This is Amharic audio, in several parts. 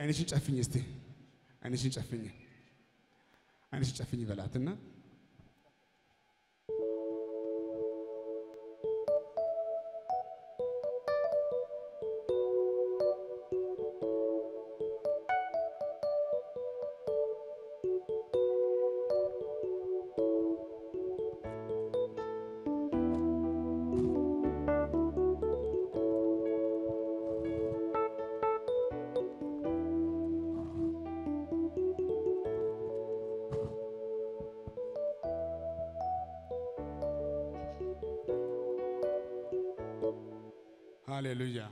አይንሽን ጨፍኝ እስቲ አይንሽን ጨፍኝ አይንሽን ጨፍኝ በላትና ሃሌሉያ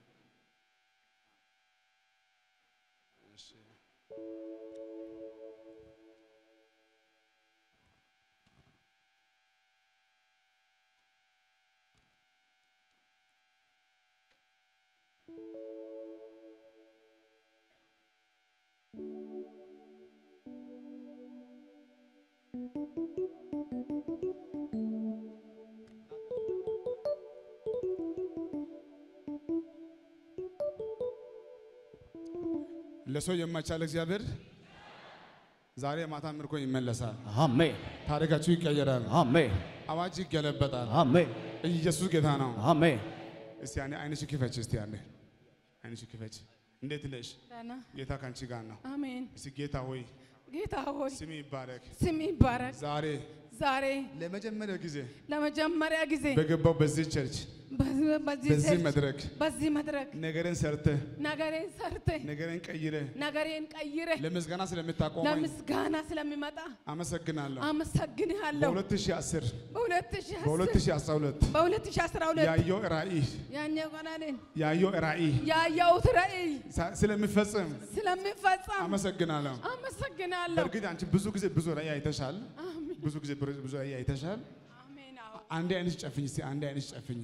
ለሰው የማይቻል እግዚአብሔር ዛሬ ማታ ምርኮ ይመለሳል። አሜን ታሪካችሁ ይቀየራል። አሜን አዋጅ ይገለበጣል። አሜን ኢየሱስ ጌታ ነው። አሜን እስቲ ያኔ አይንሽ ክፈች። እስቲ ያኔ አይንሽ ክፈች። እንዴት ነሽ? ደህና ጌታ ካንቺ ጋር ነው። አሜን። እስቲ ጌታ ሆይ ጌታ ሆይ ስም ይባረክ። ስም ይባረክ። ዛሬ ዛሬ ለመጀመሪያ ጊዜ ለመጀመሪያ ጊዜ በገባው በዚህ ቸርች በዚህ በዚህ በዚህ ቸርች፣ መድረክ በዚህ መድረክ ነገርን ሰርተ ነገሬን ሰርተ ነገርን ቀይረ ነገሬን ቀይረ ለምስጋና ስለምታቆመኝ ለምስጋና ስለሚመጣ አመሰግናለሁ። አመሰግንሃለሁ። በ2010 በ2010 በ2012 በ2012 ያየው ራእይ ያኛው ቀናልን ያየው ራእይ ያየሁት ራእይ ሳ- ስለሚፈጽም ስለሚፈጸም አመሰግናለሁ። አመሰግናለሁ። በእርግጥ አንቺ ብዙ ጊዜ ብዙ ራእይ አይተሻል። ብዙ ጊዜ ብዙ- ብዙ ራእይ አይተሻል። አሜን። አዎ። አንዴ አይንሽ ጨፍኝ እስቲ አንዴ አይንሽ ጨፍኝ።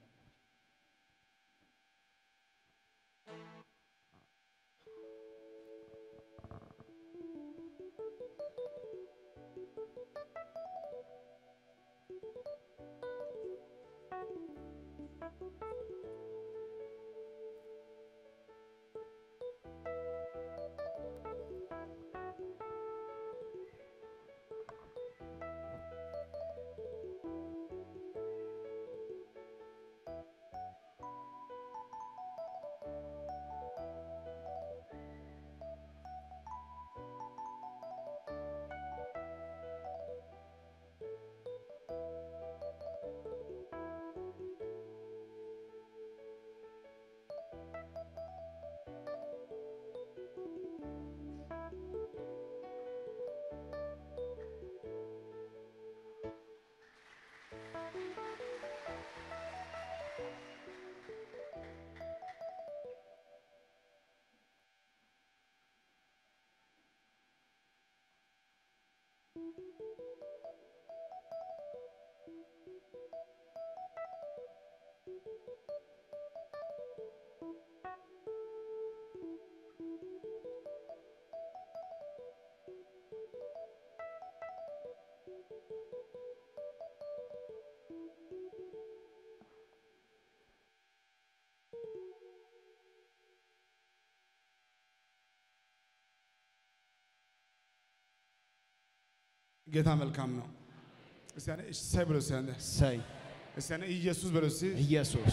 ጌታ መልካም ነው። እስቲ ያኔ እሰይ ብሎ እስቲ ያኔ ሰይ እስቲ ያኔ ኢየሱስ ብሎ እስቲ ኢየሱስ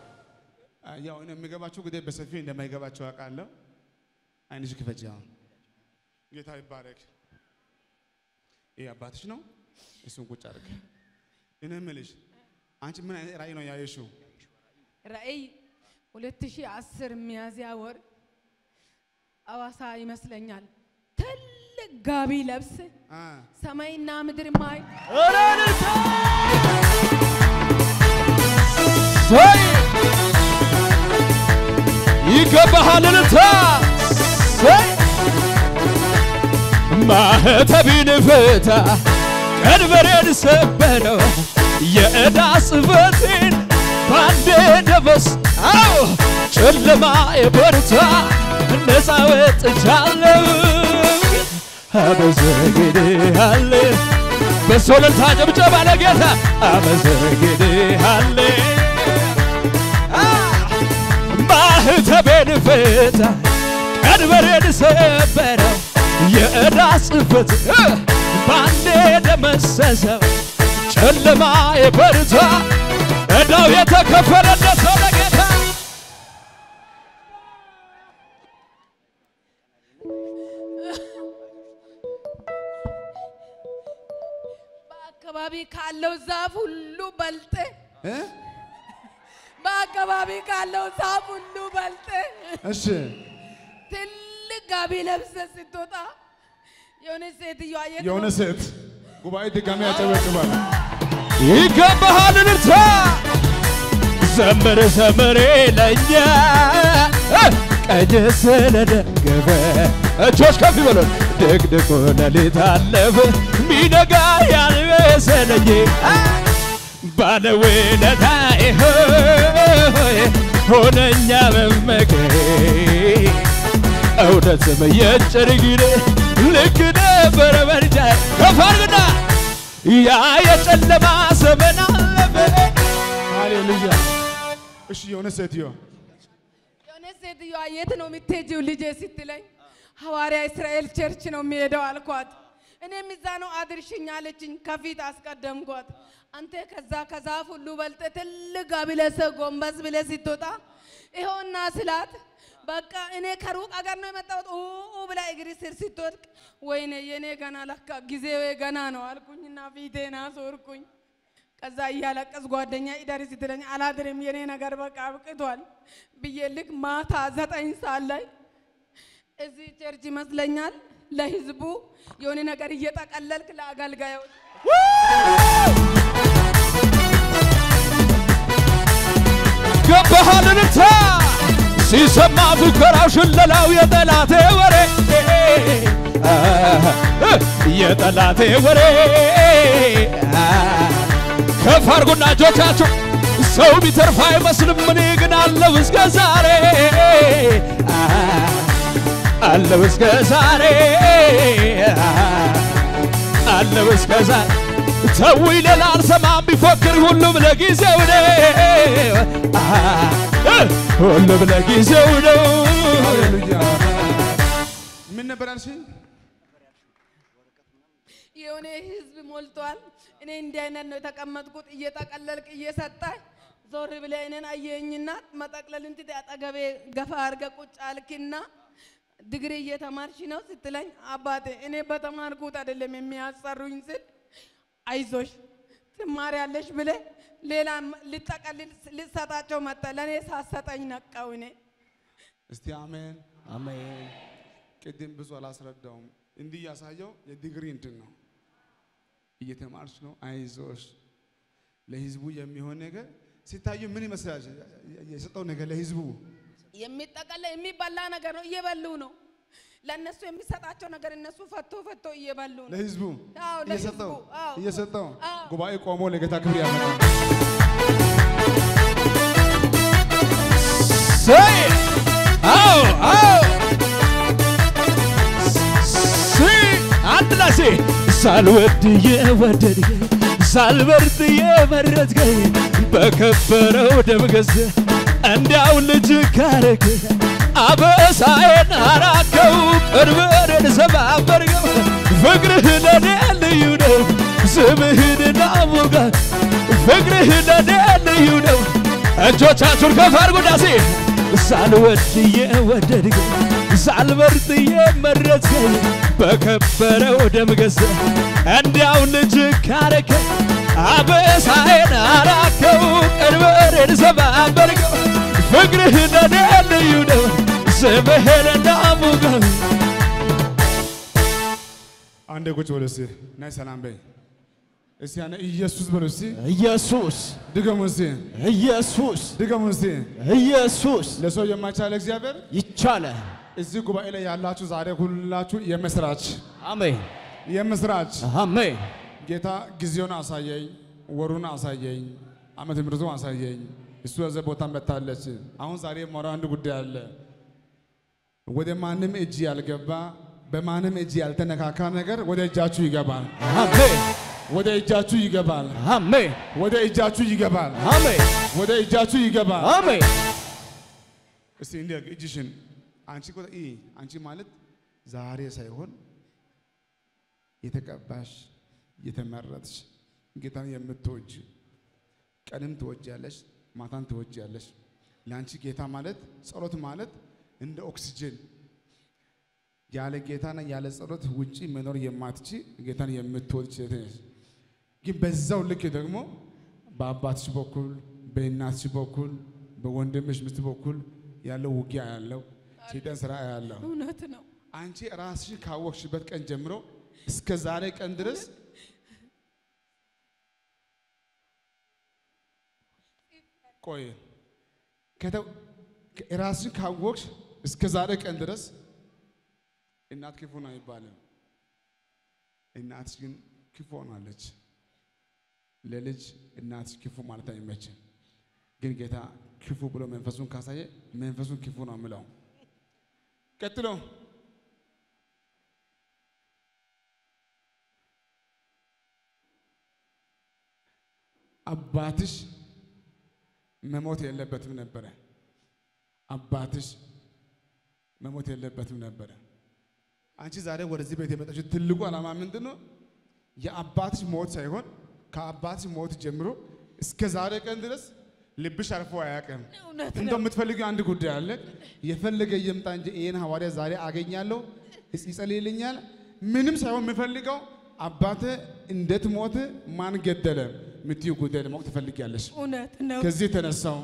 ያው እኔ የሚገባቸው ጉዳይ በሰፊው እንደማይገባቸው አውቃለሁ። አይንሽ ክፈች። አሁን ጌታ ይባረክ። ይህ አባትሽ ነው። እሱን ቁጭ አድርግ። እኔ የምልሽ አንቺ ምን አይነት ራእይ ነው ያየሽው? ራእይ 2010 ሚያዝያ ወር አዋሳ ይመስለኛል። ትልቅ ጋቢ ለብስ አ ሰማይና ምድር ማይ እረንታ ሰይ ይገባሃል እልልታ ሰይ ማህተቤን ፍታ ቀንበሬን ሰበረው የዕዳ ጽሕፈቴን ባንዴ ደመስ አዎ ጨለማ የበርታ ነፃ ወጥቻለሁ አመሰግንሃለ በሶለልታ ጭብጨባ ለጌታ አመሰግንሃለ ማህተቤን ፍታ ቀንበሬን ሰበረው የዕዳ ጽሕፈት እ፣ ባንዴ ደመሰሰው ጨለማ የበርታ ዕዳው የተከፈለለት ሰው ለጌታ በአካባቢ ካለው ዛፍ ሁሉ በልጥ እ? በአካባቢ ካለው ዛፍ ሁሉ በልጥ እሺ ትልቅ ጋቢ ለብሰ ስትወጣ የሆነ ሴትዮ አየት የሆነ ሴት ጉባኤ ድጋሚ ያጨበጭባል። ይገባሃል እልልታ ዘምር ዘምር ለኛ ቀኝ ስለደገፈ እጆች ከፍ ይበሉን ድቅድቁ ሌሊት አለፈ ሚነጋ ያልመሰለኝ ባለውለታዬ ሆይ ሆነኛ መመኪያዬ እውነትም የጭርግር ልክ ነበረ መርጃ ከፍ አድርግና ያ የጨለማ ዘመን አለፈ ሃሌሉያ። እሺ የሆነ ሴትዮ የሆነ ሴትዮዋ የት ነው የምትሄጂው ልጄ ስትለኝ ሐዋርያ እስራኤል ቸርች ነው የሚሄደው አልኳት። እኔም እዛ ነው አድርሽኝ አለችኝ። ከፊት አስቀደምኳት። አንተ ከዛ ከዛፍ ሁሉ በልጠ ትልቅ ጋቢ ለብሰህ ጎንበስ ብለህ ስትወጣ ይኸውና ስላት በቃ እኔ ከሩቅ አገር ነው የመጣሁት ኡ ኡ ብላ እግሪ ስር ስትወድቅ ወይኔ የኔ ገና ለካ ጊዜው ገና ነው አልኩኝና ፊቴን አዞርኩኝ። ከዛ እያለቀስ ጓደኛ ኢደር ስትለኝ አላድርም የኔ ነገር በቃ አብቅቷል ብዬ ልክ ማታ ዘጠኝ ሰዓት ላይ እዚህ ቸርች ይመስለኛል ለህዝቡ የሆነ ነገር እየጠቀለልክ ለአገልጋዮች ገባሃል እልልታ ሲሰማ ፉከራው ሽለላው የጠላቴ ወሬ የጠላቴ ወሬ ከፍ አድርጉና እጆቻችሁ ሰው ቢተርፍ አይመስልም እኔ ግን አለው እስከ ዛሬ አለው እስከ ዛሬ አለው እስከ ዛሬ ተው ይለል አልሰማም ቢፎክር ሁሉም ለጊዜው ነው ሁሉም ለጊዜው ነው ሃሌሉያ። ምን ነበር ያልሽኝ? የሆነ ህዝብ ሞልቷል። እኔ እንዲህ አይነት ነው የተቀመጥኩት። እየጠቀለልክ እየሰጠ ዞር ብለህ እኔን አየኝና መጠቅለልን ትተህ አጠገቤ ገፋ አድርገህ ቁጭ አልክና ድግሪ እየተማርሽ ነው ስትለኝ አባቴ እኔ በተማርኩት አይደለም የሚያሰሩኝ ስል አይዞሽ ትማሪያለሽ ብለህ ሌላ ልጠቀልል ልሰጣቸው መጣ። ለእኔ ሳሰጠኝ ነቃው እኔ እስቲ አሜን። አሜን ቅድም ብዙ አላስረዳውም። እንዲህ ያሳየው የዲግሪ እንትን ነው። እየተማርሽ ነው፣ አይዞሽ። ለህዝቡ የሚሆን ነገር ሲታዩ ምን ይመስላል? የሰጠው ነገር ለህዝቡ የሚጠቀለል የሚበላ ነገር ነው። እየበሉ ነው። ለእነሱ የሚሰጣቸው ነገር እነሱ ፈቶ ፈቶ እየበሉ ነው። ለህዝቡ አዎ፣ እየሰጠው ለህዝቡ፣ አዎ። እየሰጠው አዎ። ጉባኤ ቆሞ ለጌታ ክብር ያመጣል። ሰይ አዎ አዎ ሲ አንድ ላይ ሲ ሳልወድ የወደድከኝ ሳልበርጥ የመረጥከኝ በከበረው ደም ገዝተህ እንዲያው ልጅ ካረግ አበሳዬን አራከው ቅርበሬን ሰባበርከው ፍቅርህ ለኔ ልዩ ነው ስምህን ናሙጋት ፍቅርህ ለኔ ልዩ ነው እጆቻችሁን ከፍ አድርጉ ዳሴ ሳልወድ የወደድከኝ ሳልመርጥ የመረጥከኝ በከበረው ደም ገዝተህ እንዲያው ልጅ ካረከኝ አበሳዬን አራከው ቀንበሬን ሰባበርከው ፍቅርህ ለኔ ልዩ ነው ስምህን ናሙጋው አንዴ ቁጭ በሉ እስቲ ናይ ሰላም በይ እስቲ ያነ ኢየሱስ በሉ እስቲ ኢየሱስ ድገሙ እስቲ ኢየሱስ ድገሙ እስቲ ኢየሱስ ለሰው የማይቻል እግዚአብሔር ይቻላል። እዚህ ጉባኤ ላይ ያላችሁ ዛሬ ሁላችሁ የምስራች አሜን የምስራች አሜን ጌታ ጊዜውን አሳየኝ፣ ወሩን አሳየኝ፣ ዓመተ ምሕረቱን አሳየኝ። እሱ ያዘ ቦታ መታለች። አሁን ዛሬ የማወራው አንድ ጉዳይ አለ። ወደ ማንም እጅ ያልገባ በማንም እጅ ያልተነካካ ነገር ወደ እጃችሁ ይገባል። አሜን ወደ እጃችሁ ይገባል። አሜን ወደ እጃችሁ ይገባል። አሜን ወደ እጃችሁ ይገባል። አሜን እስቲ እንዲህ እጅሽን አንቺ እኮ ኢ አንቺ ማለት ዛሬ ሳይሆን የተቀባሽ የተመረጥሽ ጌታን የምትወጅ ቀንም ትወጃለሽ፣ ማታን ትወጃለሽ። ለአንቺ ጌታ ማለት ጸሎት ማለት እንደ ኦክሲጅን ያለ ጌታና ያለ ጸሎት ውጪ መኖር የማትች ጌታን የምትወድ ሴት ነሽ። ግን በዛው ልክ ደግሞ በአባትሽ በኩል በእናትሽ በኩል በወንድምሽ ሚስት በኩል ያለው ውጊያ ያለው ሰይጣን ስራ ያለው እውነት ነው። አንቺ ራስሽን ካወቅሽበት ቀን ጀምሮ እስከ ዛሬ ቀን ድረስ ቆይ ከተ- ከ- ራስሽን ካወቅሽ እስከ ዛሬ ቀን ድረስ እናት ክፉ ነው አይባልም። እናትሽ ግን ክፉ ሆናለች። ለልጅ እናትሽ ክፉ ማለት አይመችም። ግን ጌታ ክፉ ብሎ መንፈሱን ካሳየ መንፈሱን ክፉ ነው የምለው። ቀጥሎ አባትሽ መሞት የለበትም ነበረ። አባትሽ መሞት የለበትም ነበረ። አንቺ ዛሬ ወደዚህ ቤት የመጣችው ትልቁ ዓላማ ምንድን ነው? የአባትሽ ሞት ሳይሆን ከአባትሽ ሞት ጀምሮ እስከ ዛሬ ቀን ድረስ ልብሽ አርፎ አያውቅም። እውነት እንደው ነው። የምትፈልጊው አንድ ጉዳይ አለ። የፈለገ ይምጣ እንጂ ይህን ሐዋርያ ዛሬ አገኛለሁ ይጸልይልኛል። ምንም ሳይሆን የምፈልገው አባተ እንዴት ሞት ማን ገደለ የምትይው ጉዳይ ለማወቅ ትፈልጊያለሽ። እውነት ነው። ከዚህ የተነሳው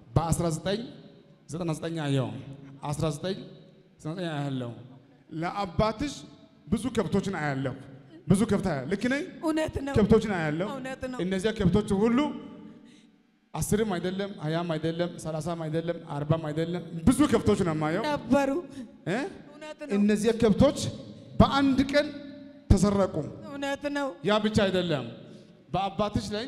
በ1999 አየው 1999 አያለው ለአባትሽ ብዙ ከብቶችን አያለሁ። ብዙ ከብት አያለሁ። ልክ ነኝ? እውነት ነው። ከብቶችን አያለሁ። እውነት ነው። እነዚያ ከብቶች ሁሉ አስርም አይደለም ሀያም አይደለም ሰላሳም አይደለም አርባም አይደለም ብዙ ከብቶች ነው የማየው ነበሩ። እ? እውነት ነው። እነዚያ ከብቶች በአንድ ቀን ተሰረቁ። እውነት ነው። ያ ብቻ አይደለም። በአባትሽ ላይ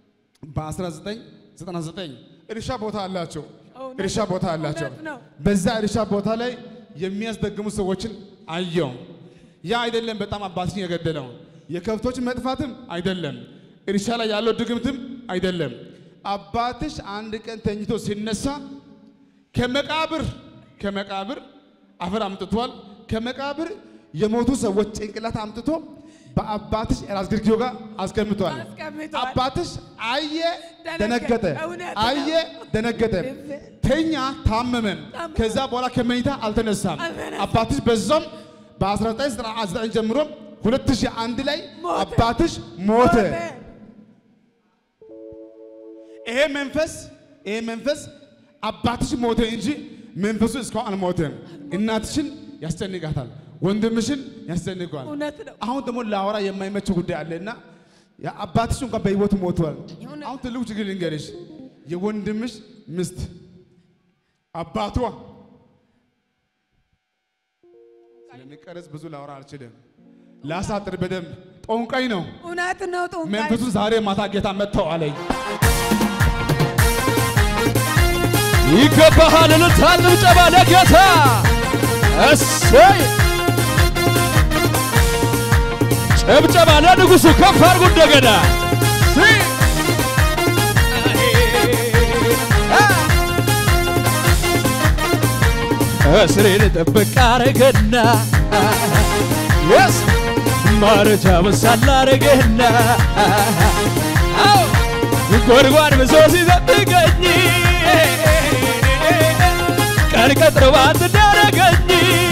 በ1999 እርሻ ቦታ አላቸው። እውነት እርሻ ቦታ አላቸው። እውነት ነው። በዛ እርሻ ቦታ ላይ የሚያስደግሙ ሰዎችን አየው። ያ አይደለም በጣም አባትሽን የገደለው የከብቶች መጥፋትም አይደለም፣ እርሻ ላይ ያለው ድግምትም አይደለም። አባትሽ አንድ ቀን ተኝቶ ሲነሳ ከመቃብር ከመቃብር አፈር አምጥቷል። ከመቃብር የሞቱ ሰዎች ጭንቅላት አምጥቶ በአባትሽ ራስ ግርጌው ጋር አስቀምጧል። አስቀምጧል። አባትሽ አየ፣ ደነገጠ። ደነገጠ። እውነት ነው። አየ፣ ደነገጠ። ተኛ፣ ታመመን። ታመመ። ከዛ በኋላ ከመኝታ አልተነሳም። አልተነሳም። አባትሽ በዛም በ1999 ጀምሮ 2001 ላይ ሞተ። አባትሽ ሞተ። ሞተ። ይሄ መንፈስ ይሄ መንፈስ አባትሽ ሞተ እንጂ መንፈሱ እስካሁን አልሞተም። እናትሽን ያስጨንቃታል፣ ወንድምሽን ያስጨንቀዋል። እውነት ነው። አሁን ደግሞ ለአወራ የማይመች ጉዳይ አለና አባትሽ እንኳን በህይወት ሞቷል። እውነት። አሁን ትልቁ ችግር ልንገርሽ፣ የወንድምሽ ሚስት አባቷ ስለሚቀረጽ ብዙ ላወራ አልችልም። ላሳጥር በደንብ ጦንቃይ ነው እውነት ነው። ጡንቃይ መንፈሱ። ዛሬ ማታ ጌታ መጥተው አለኝ። ይገባሃል እልልታ ጭብጨባ ለጌታ እሰይ ጭብጨባ ለንጉሡ ከፍ አድርጉ እንደገና ሲ እስሬን ጥብቅ አረገና የስ ማረጃ መሳላ አረገና አዎ ጎድጓድ ብሶ ሲጠብቀኝ ቀን ቀጥሮ ባት እንዳረገኝ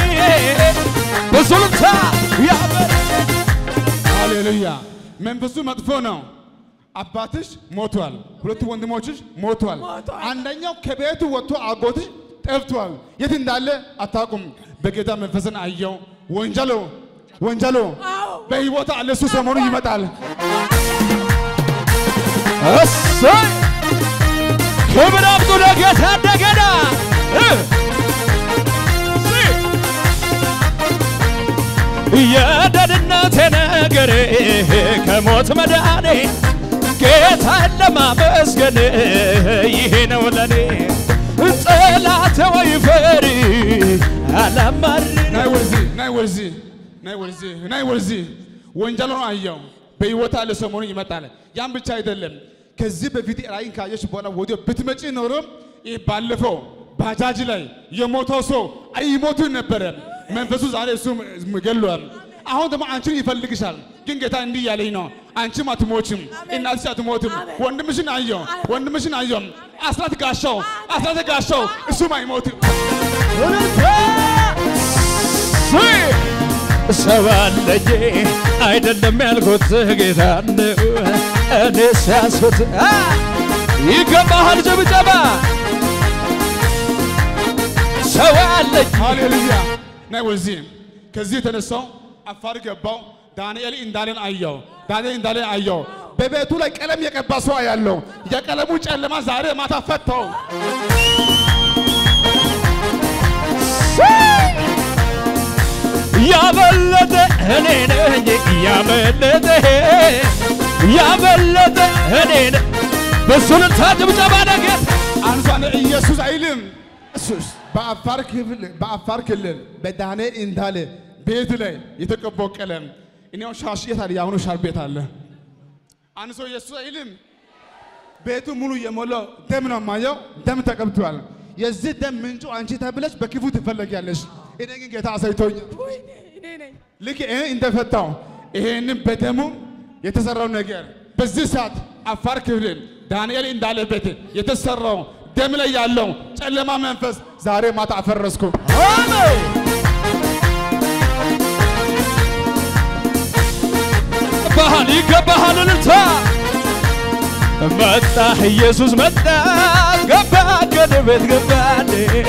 በሱልታ ያበረ ሃሌሉያ። መንፈሱ መጥፎ ነው። አባትሽ ሞቷል። ሁለቱ ወንድሞችሽ ሞቷል። ሞቷል። አንደኛው ከቤቱ ወጥቶ አጎትሽ ጠፍቷል። የት እንዳለ አታውቁም። በጌታ መንፈስን አየው። ወንጀሎ ወንጀሎ አዎ። በሕይወት አለ። እሱ ሰሞኑ ይመጣል። እሰይ ክብር አምጡ ለጌታ እንደገና እ የደህንነቴ ነገር ከሞት መዳኔ ጌታን ለማመስገን ይሄ ነው ለኔ ጠላቴ ወይ ፈሪ አላማር ናይ ወደዚህ ናይ ወደዚህ ናይ ወደዚህ ናይ ወደዚህ ወንጀሎ አየው። በሕይወት አለ። ሰሞኑ ይመጣል። ያን ብቻ አይደለም። ከዚህ በፊት ራእይን ካየሽ በኋላ ወዲያው ብትመጪ ኖሮ ይህ ባለፈው ባጃጅ ላይ የሞተው ሰው አይሞትም ነበረ። መንፈሱ ዛሬ እሱ ገሏል። አሁን ደግሞ አንቺን ይፈልግሻል። ግን ጌታ እንዲህ እያለኝ ነው፣ አንቺም አትሞችም፣ እናትሽ አትሞትም። ወንድምሽን አየው፣ ወንድምሽን አየው። አስራት ጋሻው፣ አስራት ጋሻው እሱም አይሞትም። ሰው አለኝ አይደለም ያልኩት ጌታ ነው እኔ ሲያስት ይገባሃል ጭብጨባ ሰው አለኝ ሃሌሉያ ናይ ወዚህ ከዚህ የተነሳው አፋር ገባው። ዳንኤል እንዳለን አየው። ዳንኤል እንዳለን አየው። በቤቱ ላይ ቀለም የቀባ ሰው ያለው የቀለሙ ጨለማ ዛሬ ማታ ፈታው። ያበለጠ እኔ ነኝ ያበለጠ ያበለጠ እኔ ነኝ በሱልታ ጭብጨባ ነገር አንሷን ኢየሱስ አይልም። በአፋር ክፍል በአፋር ክልል በዳንኤል እንዳለ ቤት ላይ የተቀባው ቀለም እኔው ሻሽ የት አለ? የአሁኑ ሻር ቤት አለ። አንድ ሰው ኢየሱስ አይልም። ቤቱ ሙሉ የሞላው ደም ነው የማየው። ደም ተቀብቷል። የዚህ ደም ምንጩ አንቺ ተብለሽ በክፉ ትፈለጊያለሽ። እኔ ግን ጌታ አሳይቶኛል። ወይኔ እኔ ነኝ። ልክ ይሄ እንደፈታው ይሄንን በደሙ የተሰራው ነገር በዚህ ሰዓት አፋር ክልል ዳንኤል እንዳለበት የተሰራው ደም ላይ ያለው ጨለማ መንፈስ ዛሬ ማታ አፈረስኩ። ባህል ይገባሃል እልልታ መጣ ኢየሱስ መጣ ገባ ከኔ ቤት ገባኔ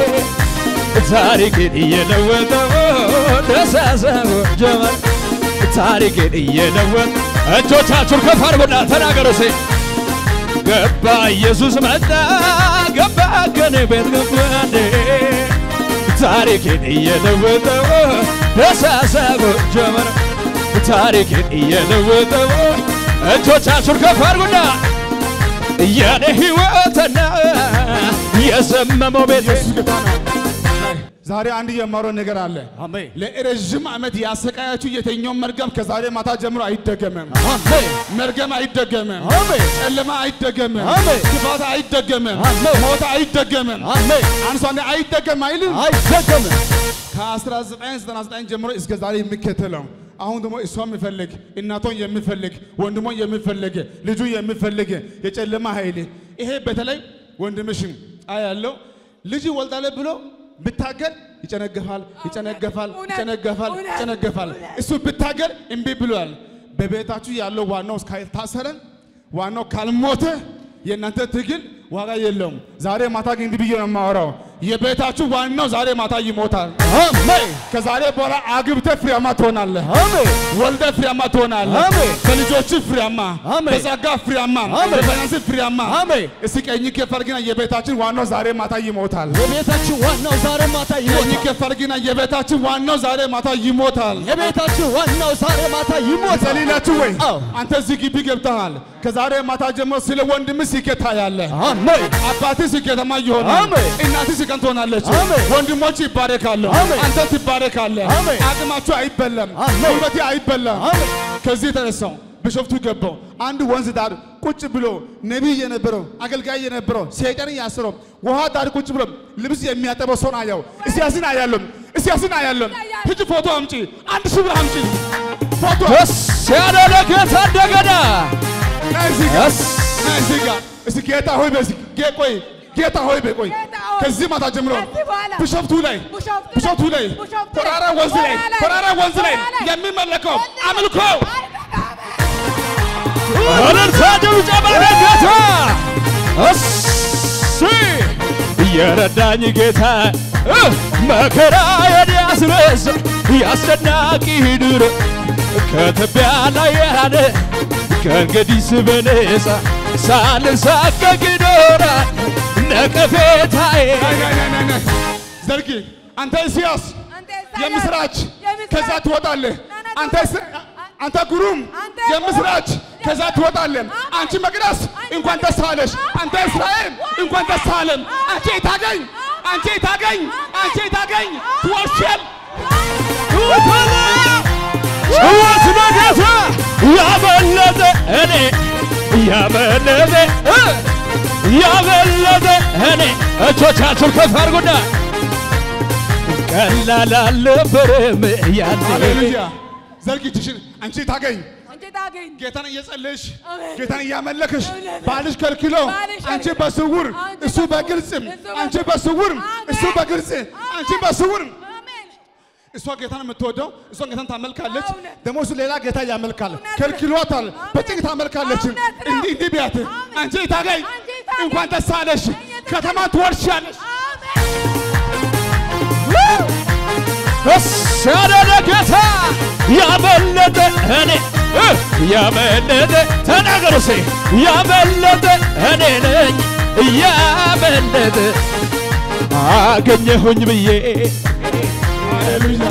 ታሪክን እየለወጠው ደሳሰው ጀመር ታሪክን እየለወጠ እጆቻችሁን ከፍ አድርጉና ተናገሩ ሴ ገባ ኢየሱስ መጣ ገባ ከኔ ቤት ገባኔ ታሪክን እየለወጠው ደሳሰው ጀመር ታሪክን እየለወጠው እጆቻችሁን ከፍ አድርጉና የኔ ሕይወትና የዘመመው ቤት ኢየሱስ ጌታ ነው። ዛሬ አንድ የማረው ነገር አለ። አሜን ለረዥም ዓመት ያሰቃያችሁ የተኛውን መርገም ከዛሬ ማታ ጀምሮ አይደገምም። አሜን መርገም አይደገምም። አሜን ጨለማ አይደገምም። አሜን። ክፋት አይደገምም። አሜን። ሞት አይደገምም። አሜን አንሷን አይደገም አይልም። አይደገምም ከ1999 ጀምሮ እስከ ዛሬ የሚከተለው አሁን ደግሞ እሷ የሚፈልግ እናቷን የሚፈልግ ወንድሞን የሚፈልግ ልጁ የሚፈልግ የጨለማ ኃይል ይሄ በተለይ ወንድምሽም አያለው ልጅ ወልዳለ ብሎ ብታገል ይጨነገፋል፣ ይጨነገፋል፣ እውነት፣ ይጨነገፋል፣ እውነት፣ ይጨነገፋል። እውነት። እሱ ብታገል እምቢ ብሏል። በቤታችሁ ያለው ዋናው ካልታሰረ ዋናው ካልሞተ የእናንተ ትግል ዋጋ የለውም። ዛሬ ማታ ግን እንዲህ ብዬ ነው የማወራው። የቤታችሁ ዋናው ዛሬ ማታ ይሞታል። አሜን ከዛሬ በኋላ አግብተህ ፍሬያማ ትሆናለህ። አሜን ወልደ ፍሬያማ ትሆናለህ። አሜን። በልጆች ፍሬያማ፣ አሜን። በጸጋ ፍሬያማ፣ አሜን። በፋይናንስ ፍሬያማ። አሜን። እስቲ ቀኝ ከፈርግና የቤታችን ዋናው ዛሬ ማታ ይሞታል። የቤታችን ዋናው ዛሬ ማታ ቀኝ ይሞታል ከፈርግና የቤታችን ዋናው ዛሬ ማታ ይሞታል። የቤታችን ዋናው ዛሬ ማታ ይሞታል ጸልላችሁ ወይ አዎ። አንተ እዚህ ግቢ ገብተሃል። ከዛሬ ማታ ጀምሮ ስለ ወንድም ስኬት ታያለህ። አሜን አባትህ ስኬታማ ይሆናል። አሜን። እናትህ ስቀን ትሆናለች። አሜን። ወንድሞች ይባረካሉ። አሜን። አንተ ትባረካለህ። አሜን። አቅማችሁ አይበላም። አሜን። ጉልበቴ አይበላም። አሜን። ከዚህ የተነሳው ቢሾፍቱ ገባው። አንድ ወንዝ ዳር ቁጭ ብሎ ነቢይ የነበረው አገልጋይ የነበረው ሰይጣን ያስረው ውሃ ዳር ቁጭ ብሎ ልብስ የሚያጠበው ሰውን አየው። እስያስን አያለም፣ እስያስን አያለም። ሂጂ ፎቶ አምጪ፣ አንድ ሺህ ብር አምጪ ፎቶ ደስ ያለ ለጌታ እንደገና ነይ እዚህ ጋር ደስ ነይ እዚህ ጋር እስቲ ጌታ ሆይ በዚህ ጌ ቆይ ጌታ ሆይ በይ ቆይ ጌታ ሆይ፣ ከዚህ ማታ ጀምሮ ከዚህ በኋላ ቢሾፍቱ ላይ ቢሾፍቱ ላይ፣ ቢሾፍቱ ላይ ቢሾፍቱ ላይ፣ ተራራ ወንዝ ላይ ተራራ ላይ፣ ተራራ ወንዝ ላይ ተራራ ላይ የሚመለከው አምልኮ እልልታ ጭብጨባ ለጌታ እሺ የረዳኝ ጌታ እ መከራዬን ያስረሳ ያስደናቂ ድር ከትቢያ ላይ ያለ ከእንግዲህ በነፃ ሳልሳቀቅ ይኖራል ነቀፌታዬ ናይ ናይ ናይ ናይ ናይ ዘርጊ አንተ ኢሳያስ አንተ ኢሳያስ፣ የምስራች የምስራች፣ ከዛ ትወጣለህ ናና አንተ ትወጣ- እስ- አንተ ጉሩም አንተ የምስራች ከዛ ትወጣለህ አንቺ መቅደስ እንኳን ደስ አለሽ አንተ እስራኤል እንኳን ደስ አለም አንቺ ታገኝ አንቺ ታገኝ አንቺ ታገኝ ትወርሸል ጭወት በጌታ ያበለጠ እኔ ያበለጠ እ ያበለጠ እኔ እጆቻችሁን ከፍ አድርጉና ቀላል አልነበረም ያኔ ሃሌሉያ ዘርጊ እጅሽን አንቺ ታገኝ አንቺ ታገኝ ጌታን እየጸለይሽ አሜን። ጌታን እያመለክሽ እውነት። ባልሽ ከልክሎ ባልሽ አንቺ ከልክሎ፣ በስውር አንቺ እሱ በስውር፣ በግልጽም እሱ አንቺ በስውር። በስውር አሜን። እሱ በግልጽ አንቺ አሜን። በስውር አሜን እሷ ጌታን የምትወደው እሷ ጌታን ታመልካለች። እውነት። ደግሞ እሱ ሌላ ጌታ ያመልካል። እውነት። ከልክሏታል። አሜን። በጭንቅ ታመልካለች። እውነት ነው። እንዲህ እንዲህ ቢያት አሜን። አንቺ ታገኝ አንቺ ታገኝ። እንኳን ደስ አለሽ፣ እየተገኘ- ከተማ ትወርሻለሽ። ደስ ያለ ጌታ ያበለጠ እኔ እ ያበለጠ ተናገሩ ሴ ያበለጠ እኔ ነኝ ያበለጠ አገኘሁኝ ብዬ ሃሌሉያ።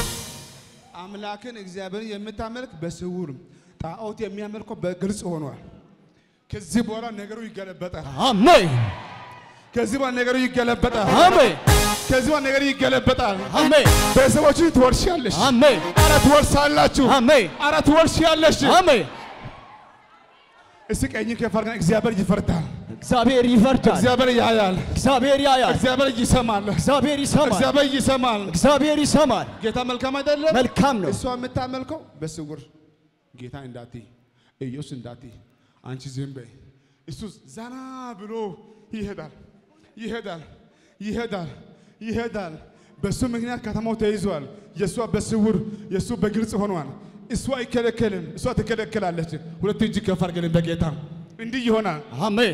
አምላክን እግዚአብሔርን የምታመልክ በስውር ጣዖት የሚያመልከው በግልጽ ሆኗል። ከዚህ በኋላ ነገሩ ይገለበጣል። አሜን ከዚህ በኋላ ነገሩ ይገለበጣል። አሜን ከዚህ በኋላ ነገሩ ይገለበጣል። አሜን ቤተሰቦችን ትወርሻለሽ። አሜን አረ ትወርሳላችሁ። አሜን አረ ትወርሻለሽ። አሜን እስቲ ቀኝ ከፍ አድርገን እግዚአብሔር ይፈርዳል። እግዚአብሔር ይፈርዳል እግዚአብሔር ያያል። እግዚአብሔር ያያል እግዚአብሔር ይሰማል። እግዚአብሔር ይሰማል እግዚአብሔር ይሰማል። እግዚአብሔር ይሰማል ጌታ መልካም አይደለም? መልካም ነው እሷ የምታመልከው በስውር ጌታ እንዳቲ ኢየሱስ እንዳቲ አንቺ ዝም በይ። እሱ ዘና ብሎ ይሄዳል ይሄዳል ይሄዳል ይሄዳል። በሱ ምክንያት ከተማው ተይዟል። የእሷ በስውር የእሱ በግልጽ ሆኗል። እሷ አይከለከልም፣ እሷ ትከለከላለች። ሁለት እጅ ከፍ አድርገን በጌታ እንዲህ ይሆናል። አሜን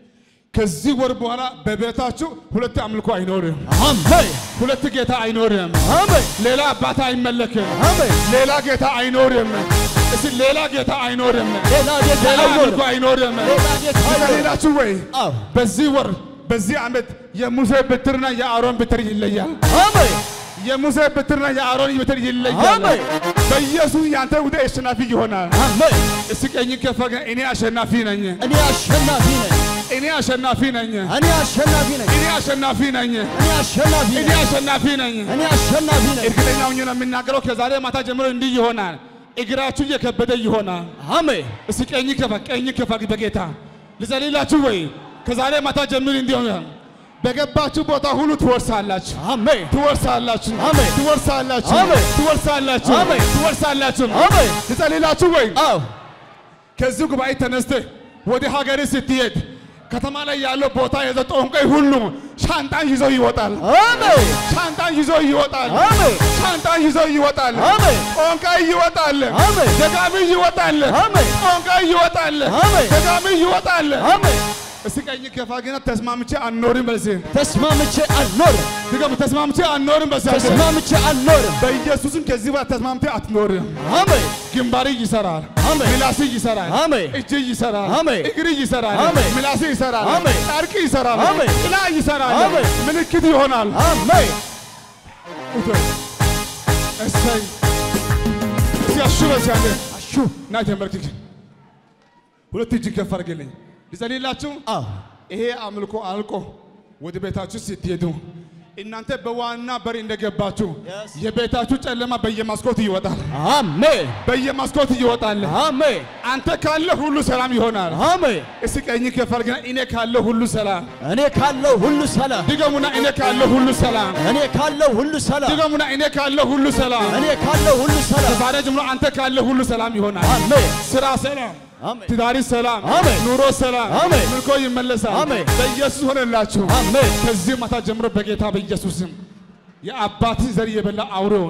ከዚህ ወር በኋላ በቤታችሁ ሁለት አምልኮ አይኖርም፣ አሜን ሁለት ጌታ አይኖርም፣ አሜን ሌላ አባት አይመለክም፣ አሜን ሌላ ጌታ አይኖርም። እስቲ ሌላ ጌታ አይኖርም፣ ሌላ ጌታ ሌላ አምልኮ አይኖርም አይኖርም። ሌላ ጌታ አይኖርም ሌላችሁ ወይ አዎ በዚህ ወር በዚህ ዓመት የሙሴ በትርና የአሮን በትር ይለያል። አሜን የሙሴ በትርና የአሮን በትር ይለያል። አሜን በኢየሱስ ያንተ ጉዳይ አሸናፊ ይሆናል። አሜን እስቲ ቀኝ ከፍ አድርገን እኔ አሸናፊ ነኝ፣ እኔ አሸናፊ ነኝ እኔ አሸናፊ ነኝ፣ እኔ አሸናፊ ነኝ እኔ አሸናፊ ነኝ፣ እኔ አሸናፊ እኔ ነኝ አሸናፊ ነኝ። እኔ አሸናፊ ነኝ እርግጠኛ ሆኜ ነው የምናገረው። ከዛሬ ማታ ጀምሮ እንዲህ ይሆናል። እግራችሁ እየከበደ ይሆናል። አሜን እስቲ ቀኝ ከፋ ቀኝ ከፋ በጌታ ልጸልላችሁ ወይ ከዛሬ ማታ ጀምሮ እንዲህ ይሆናል። በገባችሁ ቦታ ሁሉ ትወርሳላችሁ፣ አሜን ትወርሳላችሁ፣ አሜን። ትወርሳላችሁ፣ አሜን። ትወርሳላችሁ፣ አሜን። ትወርሳላችሁ። አሜን ልጸልላችሁ ወይ አዎ ከዚህ ጉባኤ ተነስተህ ወደ ሀገር ስትሄድ ከተማ ላይ ያለው ቦታ የዘ ጠንቋይ ሁሉ ሻንጣን ይዞ ይወጣል። አሜን ሻንጣን ይዞ ይወጣል። አሜን ሻንጣን ይዞ ይወጣል። አሜን ጠንቋይ ይወጣል። አሜን ደጋሚ ይወጣል። አሜን ጠንቋይ ይወጣል። አሜን። ደጋሚ ይወጣል። አሜን እስቲ ቀኝ ከፋ ግን ተስማምቼ አልኖርም በዚህ ተስማምቼ አልኖርም ድገም ተስማምቼ አልኖርም በዚህ ተስማምቼ አልኖርም በኢየሱስም ከዚህ በኋላ ተስማምቼ አትኖርም። አሜን ግንባር ይሰራል፣ አሜን። ምላስ ይሰራል፣ አሜን። እጅ ይሰራል፣ አሜን። እግር ይሰራል፣ አሜን። ምላስ ይሰራል፣ አሜን። ጨርቅ ይሰራል፣ አሜን። ጥላ ይሰራል፣ አሜን። ምልክት ይሆናል። አሜን ኡቶ እሰይ እስቲ አሹ በዚያለ አሹ ና ተንበርክክ። ሁለት እጅ ከፍ አድርግልኝ ልጸልይላችሁ። አዎ ይሄ አምልኮ አልቆ ወደ ቤታችሁ ስትሄዱ እናንተ በዋና በር እንደገባችሁ Yes. የቤታችሁ ጨለማ በየመስኮት ይወጣል፣ አሜን በየመስኮት ይወጣል። አሜን አንተ ካለ ሁሉ ሰላም ይሆናል። አሜን እስቲ ቀኝ ከፍ አድርግና እኔ ካለ ሁሉ ሰላም እኔ ካለው ሁሉ ሰላም ድገሙና፣ እኔ ካለ ሁሉ ሰላም እኔ ካለው ሁሉ ሰላም ድገሙና፣ እኔ ካለ ሁሉ ሰላም እኔ ካለው ሁሉ ሰላም ዛሬ ጀምሮ አንተ ካለ ሁሉ ሰላም ይሆናል። አሜን ስራ ሰላም፣ አሜን ትዳሪ ሰላም፣ አሜን። ኑሮ ሰላም፣ አሜን። ምርኮ ይመለሳል። አሜን። በኢየሱስ ሆነላችሁ። አሜን ከዚህ ማታ ጀምሮ በጌታ በኢየሱስ ስም የአባትን ዘር የበላ አውሬው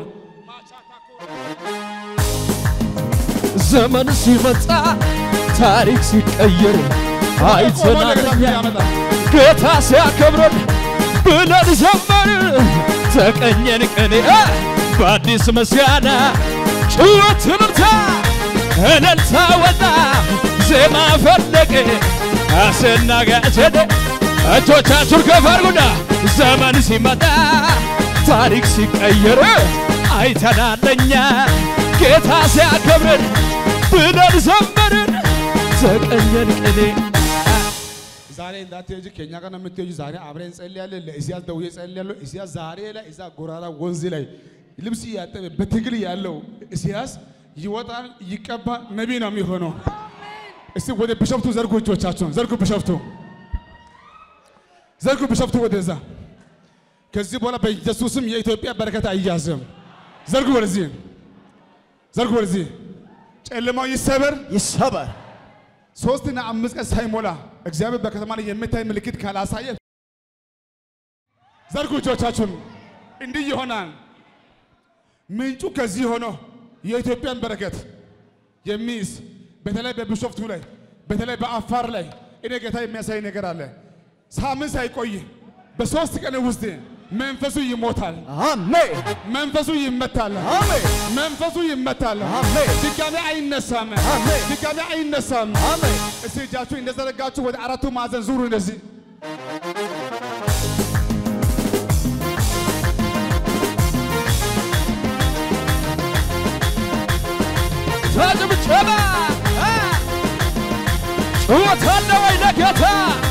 ዘመን ሲመጣ ታሪክ ሲቀየር ቆሞ ለጌታ አይተናል ፊት ያመጣል። ጌታ ሲያከብረን ብለን ዘመርን ተቀኘን ቀኔ በአዲስ ምስጋና ጭወት እልልታ እልልታ ወጣ ዜማ ፈለቀ አስናጋጀደ እጆቻችሁን ከፍ አድርጉና ዘመን ሲመጣ ታሪክ ሲቀየር አይተናለኛ ጌታ ሲያከብረን ብለን ዘመርን ተቀኘን ቀኔ ዛሬ እንዳትሄጂ ከኛ ጋር ነው የምትሄጂ። ዛሬ አብረን እንጸልያለን። ለእስያስ ደውዬ እጸልያለሁ። እስያስ ዛሬ ላይ እዛ ጎራራ ወንዝ ላይ ልብስ እያጠበ በትግል ያለው እስያስ ይወጣል፣ ይቀባል፣ ነቢይ ነው የሚሆነው። እስቲ ወደ ቢሾፍቱ ዘርጉ እጆቻችሁን፣ ዘርጉ ቢሾፍቱ፣ ዘርጉ ቢሾፍቱ ወደዛ። ከዚህ በኋላ በኢየሱስም የኢትዮጵያ በረከት አይያዝም። ዘርጉ ወደዚህ፣ ዘርጉ ወደዚህ። ጨለማው ይሰበር። ይሰበር። ሶስትና አምስት ቀን ሳይሞላ እግዚአብሔር በከተማ ላይ የምታይ ምልክት ካላሳየ ዘርጉ እጆቻችሁን። እንዲህ ይሆናል። ምንጩ ከዚህ ሆኖ የኢትዮጵያን በረከት የሚይዝ በተለይ በቢሾፍቱ ላይ በተለይ በአፋር ላይ እኔ ጌታ የሚያሳይ ነገር አለ። ሳምንት ሳይቆይ በሶስት ቀን ውስጥ መንፈሱ ይሞታል፣ አሜን መንፈሱ ይመታል፣ አሜን መንፈሱ ይመታል። አሜን ድጋሜ አይነሳም፣ አሜን ድጋሜ አይነሳም። አሜን። እስቲ እጃችሁ እንደዘረጋችሁ ወደ አራቱ ማዕዘን ዙሩ። እንደዚህ ጭብጨባ ጩኸት አለ ወይ ለጌታ?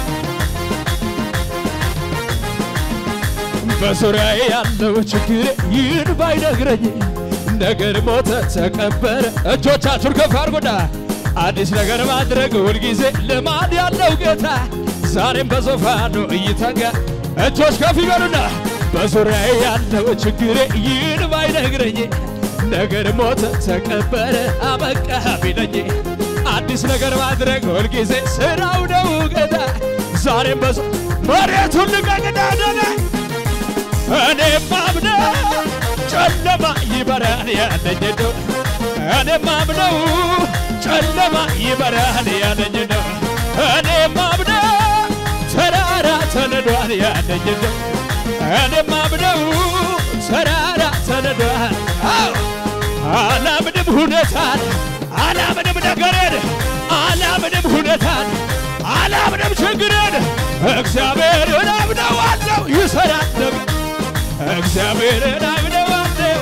በዙሪያዬ ያለው ችግር ይህን ባይነግረኝ ነገር ሞተ ተቀበረ። እጆቻችሁን ከፍ አድርጉና አዲስ ነገር ማድረግ ሁልጊዜ ልማድ ያለው ጌታ ዛሬም በዙፋኑ እይተጋ እጆች ከፍ ይበሉና በዙሪያዬ ያለው ችግሬ ይህን ባይነግረኝ ነገር ሞተ ተቀበረ አበቃ ቢለኝ አዲስ ነገር ማድረግ ሁልጊዜ ስራው ነው ጌታ ዛሬም በዙ መሬቱን ልቀቅና ደነ እኔ ማምነው ጨለማ ይበራል ያለኝ ነው። እኔ ማምነው ጨለማ ይበራል ያለኝ ነው። እኔ ማምነው ተራራ ተነዷል ያለኝ ነው። እኔ ማምነው ተራራ ተነዷል። አዎ አላምንም ሁኔታን፣ አላምንም ነገርን፣ አላምንም ሁኔታን፣ አላምንም ችግርን። እግዚአብሔርን አምነዋለሁ ይሰራል ነገር እግዚአብሔርን አምነዋለሁ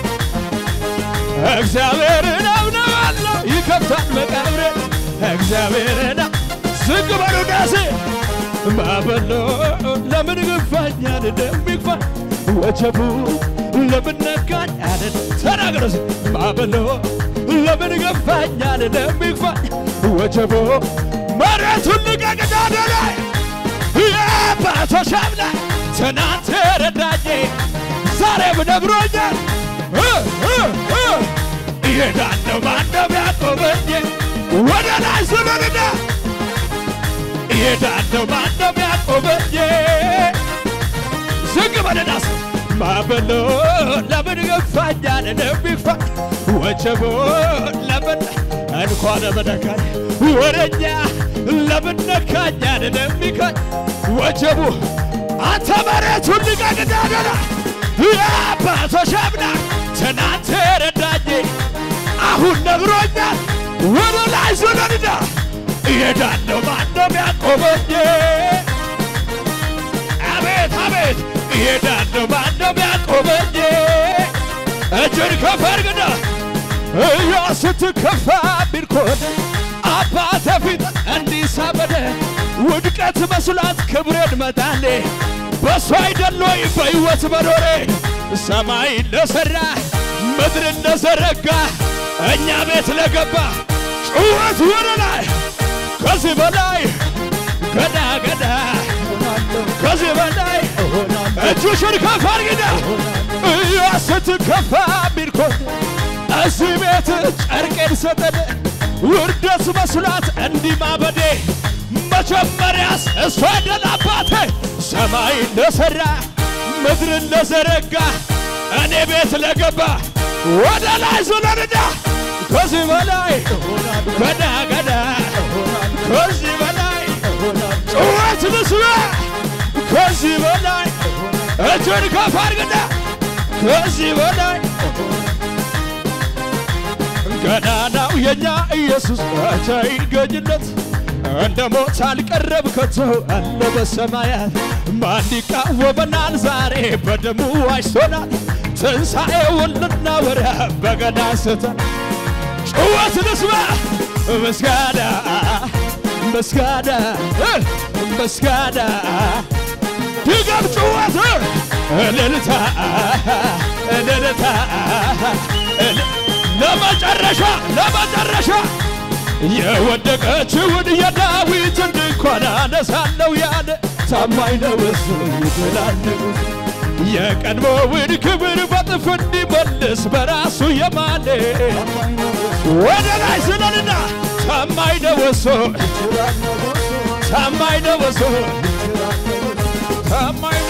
እግዚአብሔርን አምነዋለሁ ይከፍታል መቃብሬን እግዚአብሔርን ዝቅ በሉ ዳሴ ማበሎ ለምን ግፋኛል እንደሚግፋኝ ወጀቡ ለምን ነካኝ አለን ተናገሩ እስኪ። ማበሎ ለምን ገፋኛል እንደሚግፋኝ ወጀቡ መሬቱን ልቀቅና ደላይ የአባቶች አምላክ ትናንት ረዳኝ ዛሬም ነግሮኛል እ እ እ እሄዳለሁ ማነው ያቆመኝ ወደ ላይ ስበልና እሄዳለሁ ማነው ያቆመኝ ዝግ በለናስ ማበሎ ለምን ገፋኛል እንደሚግፋኝ ወጀቦ ለምን እንኳን በነካኝ ወደኛ ለምን ነካኛል እንደሚካኝ ወጀቡ አንተ መሬቱን ልቀቅና ደና የአባቶች አምላክ ትናንት ረዳኝ አሁን ነግሮኛል ወደ ላይ ዞለንና እሄዳለሁ ማነው ያቆመኝ አቤት አቤት እሄዳለሁ ማነው ያቆመኝ እጅን ከፍ አድርግና እያ ስትከፋ ቢልኮን አባተ ፊት እንዲሳበደ ውድቀት መስሏት ክብሬን መጣሌ በሱ አይደሎይ በሕይወት መኖሬ ሰማይ ለሠራ ምድር ለዘረጋ እኛ ቤት ለገባ ጩኸት ወደ ላይ ከዚህ በላይ ገዳ ገዳ ከዚህ በላይ እጆችን ከፍ አድርጊና እያ ስትከፋ ቢልኮን እዚህ ቤት ጨርቄን ሰጠን ውርደት መስሏት እንዲህ ማበዴ መጀመሪያስ እሷ አይደል አባቴ ሰማይ ለሠራ ምድርን ለዘረጋ እኔ ቤት ለገባ ወደ ላይ ዙለንዳ ከዚህ በላይ ገዳ ገዳ ከዚህ በላይ ጩኸት ልስማ ከዚህ በላይ እጅን ከፍ አድርግና ከዚህ በላይ ገናናው የኛ ኢየሱስ ባቻ ይገኝለት እንደ ሞት አልቀረብ ከቶ አለ በሰማያት ማን ይቃወመናል? ዛሬ በደሙ ዋጅቶናል። ትንሣኤውን ልናወራ በገና ስተን ጩኸት ንስማ ምስጋና ምስጋና ምስጋና ድገም ጩኸት እልልታ እልልታ እል- ለመጨረሻ ለመጨረሻ የወደቀችውን የዳዊትን ድንኳን አነሳለሁ ያለ ታማኝ ነው እሱ ይችላል ንጉሥ የቀድሞውን ክብር በጥፍ እንዲመልስ በራሱ የማለ ወደ ላይ ስለልና ታማኝ ነው እሱ ታማኝ ነው እሱ ታማኝ